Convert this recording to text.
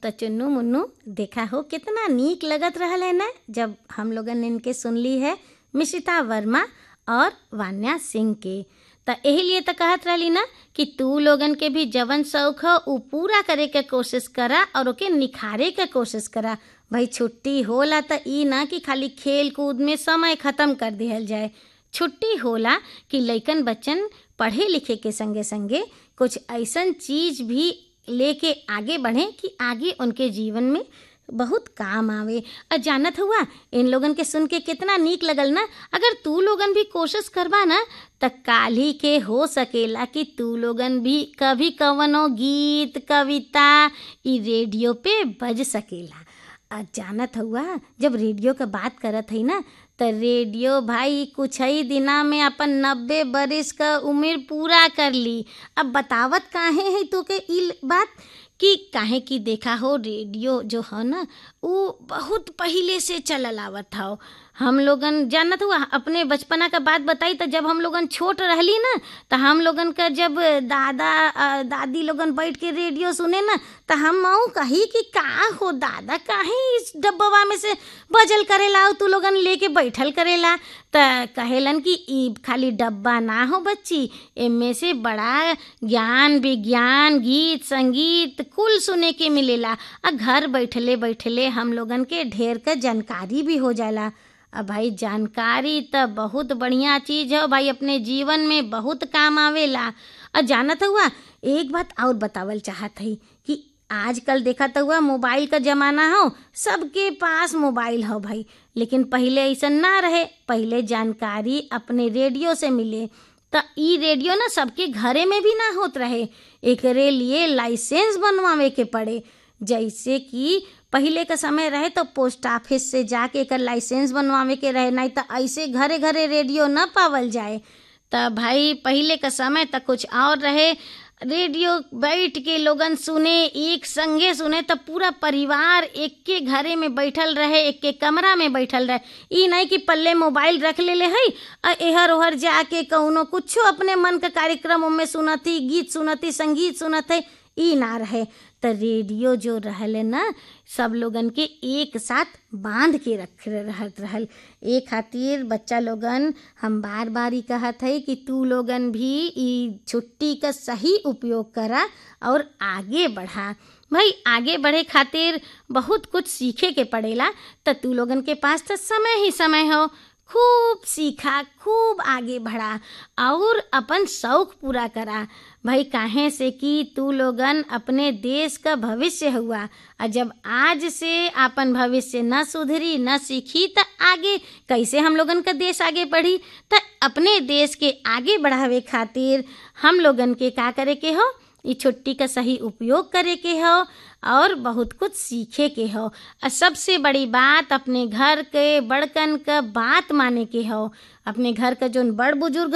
तो चुन्नू मुन्नू देखा हो कितना नीक लगत रहल है ना जब हम लोगन इनके सुनली है मिशिता वर्मा और वान्या सिंह के त एही लिए तो कहत रहली ना कि तू लोगन के भी जवन शौक हो उ पूरा करे के कोशिश करा और ओके निखारे के कोशिश करा भाई छुट्टी होला त ई ना कि खाली खेल कूद में समय खत्म कर दिहल जाए छुट्टी होला कि लइकन बच्चन पढ़े लिखे के संगे संगे कुछ ऐसन चीज भी लेके आगे बढ़े कि आगे उनके जीवन में बहुत काम आवे और जानत हुआ इन लोगन के सुन के कितना नीक लगल ना अगर तू लोगन भी कोशिश करबा ना त काली के हो सकेला कि तू लोगन भी कभी कवनो गीत कविता ई रेडियो पे बज सकेला आ जानत हुआ जब रेडियो का बात करत हई ना त रेडियो भाई कुछ ही दिना में अपन नब्बे बरिस का उम्र पूरा कर ली अब बतावत काहे है तो के ई बात कि काहे कि देखा हो रेडियो जो है ना वो बहुत पहले से चलल आवत हौ हम लोगन जानत हुआ अपने बचपना का बात बताई तो जब हम लोगन छोट रहली ना तो हम लोगन का जब दादा दादी लोगन बैठ के रेडियो सुने ना तो हम मऊ कही कि का हो दादा काहे इस डब्बवा में से बजल करेला तू लोगन लेके बैठल करेला त कहेलन कि ई खाली डब्बा ना हो बच्ची एमे से बड़ा ज्ञान विज्ञान गीत संगीत कुल सुने के मिलेला आ घर बैठले बैठले हम लोगन के ढेर का जानकारी भी हो जाला अब भाई जानकारी तो बहुत बढ़िया चीज़ है भाई अपने जीवन में बहुत काम आवेला और जानत हुआ एक बात और बतावल चाहत हई कि आजकल देखा तो हुआ मोबाइल का ज़माना हो सबके पास मोबाइल हो भाई लेकिन पहले ऐसा ना रहे पहले जानकारी अपने रेडियो से मिले तो ई रेडियो ना सबके घरे में भी ना होत रहे एकरे लिए लाइसेंस बनवावे के पड़े जैसे कि पहले का समय रहे तो पोस्ट ऑफिस से जाके एक लाइसेंस बनवावे के रहे नहीं तो ऐसे घरे घरे रेडियो न पावल जाए तो भाई पहले का समय तो कुछ और रहे रेडियो बैठ के लोगन सुने एक संगे सुने तो पूरा परिवार एक के घरे में बैठल रहे एक के कमरा में बैठल रहे ई नहीं कि पल्ले मोबाइल रख ले ले है और एहर ओहर जाके कौनो कुछो अपने मन का कार्यक्रम में सुनती गीत सुनती संगीत सुनत है ई ना रहे तो रेडियो जो रहल ना सब लोगन के एक साथ बांध के रख रहत रहल ए खातिर बच्चा लोगन हम बार बार ही कहत है कि तू लोगन भी ई छुट्टी का सही उपयोग करा और आगे बढ़ा भाई आगे बढ़े खातिर बहुत कुछ सीखे के पड़ेला तो तू लोगन के पास तो समय ही समय हो खूब सीखा खूब आगे बढ़ा और अपन शौक पूरा करा भाई काहे से कि तू लोगन अपने देश का भविष्य हुआ और जब आज से अपन भविष्य न सुधरी न सीखी तो आगे कैसे हम लोगन का देश आगे बढ़ी तो अपने देश के आगे बढ़ावे खातिर हम लोगन के का करे के हो ये छुट्टी का सही उपयोग करे के हो और बहुत कुछ सीखे के हो और सबसे बड़ी बात अपने घर के बड़कन का बात माने के हो अपने घर का जो बड़ बुजुर्ग